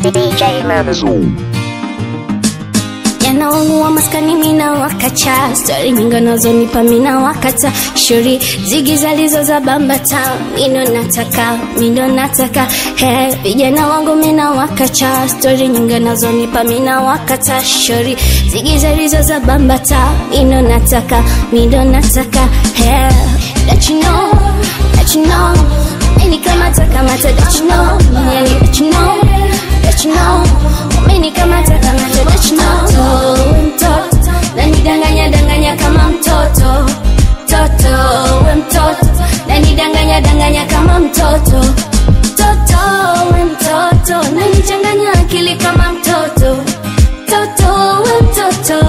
DJ Mamazoo. yanaonua maskani mina wakacha stori nyingi nazonipa mina wakata shuri zigi zalizo za bambata mino nataka mino nataka he vijana wangu mina wakacha stori nyingi nazonipa mina wakata shuri zigi zalizo za bambata mino nataka mino nataka he that you know that you know Mini kamata kamata that you know Yani that you know that you know Mini kamata kamata that you know We mtoto nanidanganya danganya kama mtoto toto we mtoto nanidanganya danganya kama mtoto toto we mtoto nanichanganya akili kama mtoto toto we mtoto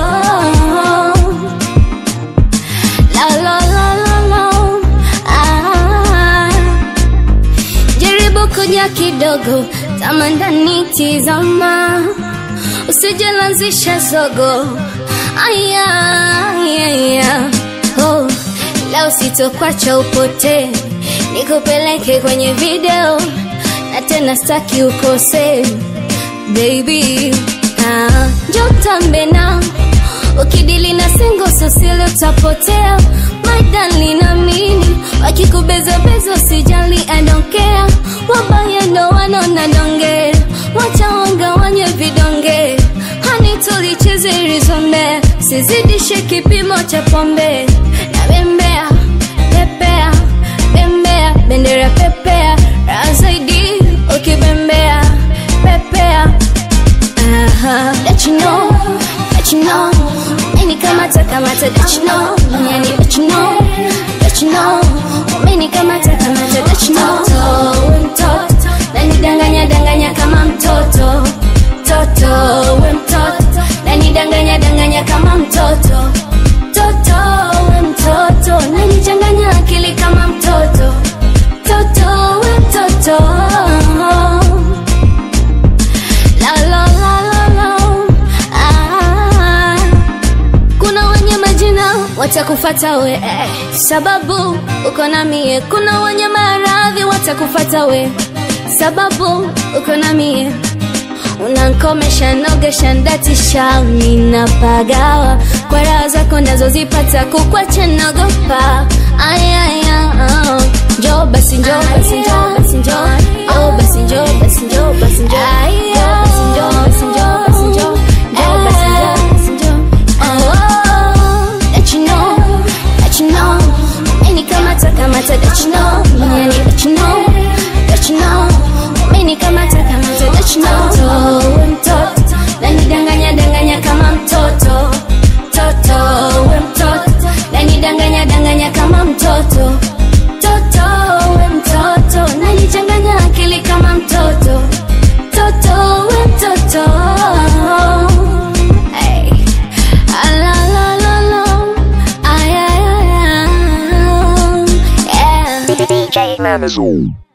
la la la la la ah. Jaribu kuja kidogo, tama ndani tizama, usijalanzisha zogo. Aya, aya, aya. Oh, leo sitokwacha upotee, nikupeleke kwenye video na tena staki ukose baby. Ah, njoo tambe na ukidili na singo sosile utapotea maidali na mini wakikubezabeza usijali I don't care wabaya ndo wanaona donge wacha wangawanye vidonge hani tulicheze rizombe sizidishe kipimo cha pombe na bembea pepea bembea bendera pepea raha zaidi ukibembea pepea Aha, that you know, that you know. Many kamata kamata that you know, yani that you know, that you know. Many kamata kamata that you know. Toto, we mtoto, nanidanganya danganya kama mtoto. Toto, we mtoto, nanidanganya danganya kama mtoto. Toto, we mtoto, nanichanganya akili kama mtoto. Toto, we mtoto. La la la la la. Ah. Kuna wenye majina watakufata we eh, sababu uko na mie. Kuna wenye maradhi watakufata we sababu uko na mie. Unankomesha nogesha ndatisha ninapagawa kwa raha zako nazozipata kukwacha nagopa ayaya oh. Njoo basi njoo basi njoo basi njoo oh basi njoo basi njoo basi njoo Aya, basi njoo basi njoo basi njoo Njoo basi njoo basi njoo Oh, that you know, that you know Mimi kamata kamata that you know Yani that you know, that you know Mimi kamata kamata that you know Toto, we mtoto Nanidanganya danganya kama mtoto Toto, we mtoto Nanidanganya danganya kama mtoto Toto, we mtoto Nanichanganya akili kama mtoto Toto, we mtoto hey. Ah, la, la, la, la. Ay, ay, ay, ay. Yeah. DJ Mamazoo.